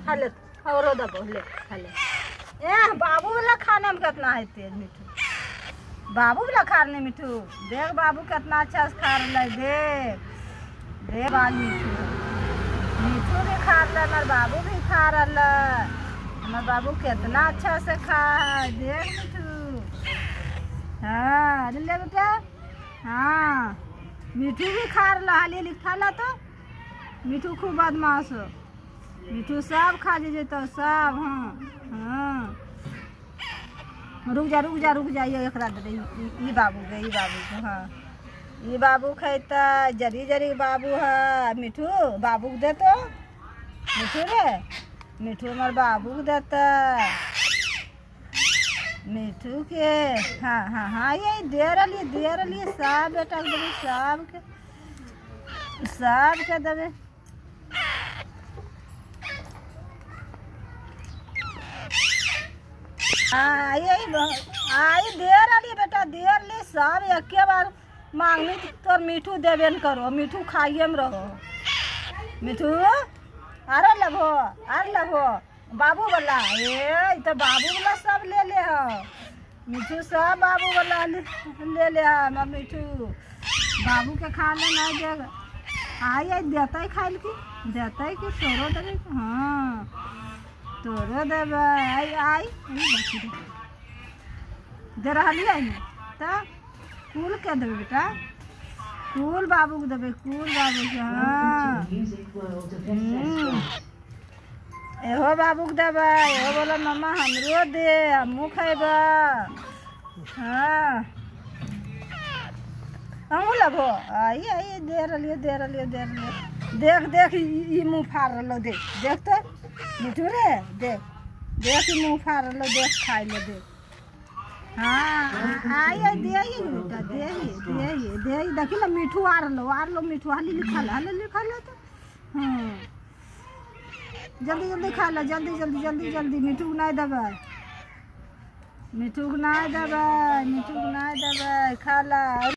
खा ले औरो दबो ले खा ले ए बाबू वाला खाने में कितना है तेज मिठू बाबू वाला खा रहे मिठू देख बाबू कितना अच्छा से खा रहा है देख देख बाल मिठू मिठू भी खा रहा हमार बाबू भी खा रहा हमार बाबू कितना अच्छा से खा है देख मिठू हाँ ले ले बेटा हाँ मिठू भी खा रहा हाली हाली खा ला तो मिठू खूब बदमाश हो मिठू सब खा जे तो सब हाँ हाँ रुक जा रुक जा रुक जा ये एकरा दे दे, ई ई बाबू के ई बाबू के हाँ ई बाबू खैता जरी जरी बाबू है मिठू बाबू के दे तो मिठू रे मिठू हमार बाबू के देता मिठू के हाँ हाँ हाँ ये दे रही दे रही सब बेटा के देबे सब के सब के देबे हाँ ये आई देर अली बेटा देर ली सब एके बार मांगनी तो मीठू देबे न करो मीठू खाइए में रहो मिठू अरे लभो अरे लभो बाबू वाला ए ई तो बाबू वाला सब ले ले हो मिठू सब बाबू वाला ले ले ले हा हम मिठू बाबू के खा ले ना दे आई आई देता ही खाइल की देता ही कि तोरो देबे हाँ तोरो देबे आई आई ई बाकी दे दे रहली आई ता कुल के देबे बेटा कुल बाबू के देबे कुल बाबू के हाँ हम्म। एहो बाबू के देबे एहो बोला मम्मा हमरो दे हमहू खैबे हाँ हमहू लेबो आई आई दे रहलियो दे रहलियो दे रहलियो देख देख ई ई मुँह फाड़ रहलो देख देख तो मिठू रे देख देख ई मुँह फाड़ रहलो देख खाइ ले देख हाँ आई आई दे ही बेटा दे ही दे ही दे ही देखी ना मिठू आ रहलो आ रहलो मिठू हाली लिखा ले हाली लिखा ले तो हाँ जल्दी जल्दी खा लो जल्दी जल्दी जल्दी जल्दी मिठू के नहीं देबै मिठू के नहीं देबै मिठू के नहीं देबै खा ला